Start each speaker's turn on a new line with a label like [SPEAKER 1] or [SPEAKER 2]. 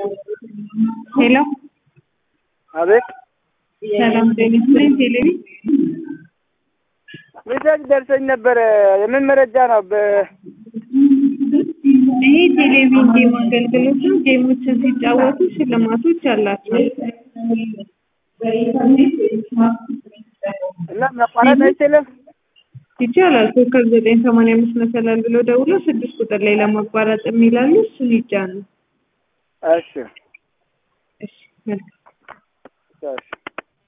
[SPEAKER 1] ሄሎ
[SPEAKER 2] አቤት
[SPEAKER 1] ሰላም ጤና ይስጥልኝ። ቴሌቪ
[SPEAKER 2] ሜሴጅ ደርሰኝ ነበረ። የምን መረጃ ነው? በ-
[SPEAKER 1] ይሄ ቴሌቪዥን ጌም አገልግሎት ነው። ጌሞችን ሲጫወቱ ሽልማቶች አላቸው።
[SPEAKER 2] እና ማቋረጥ አይችልም።
[SPEAKER 1] ይቻላል። ኮከብ ዘጠኝ ሰማንያ አምስት መሰላል ብሎ ደውሎ ስድስት ቁጥር ላይ ለማቋረጥ የሚላሉ እሱን ይጫኑ።
[SPEAKER 2] እሺ
[SPEAKER 1] እሺ መልካም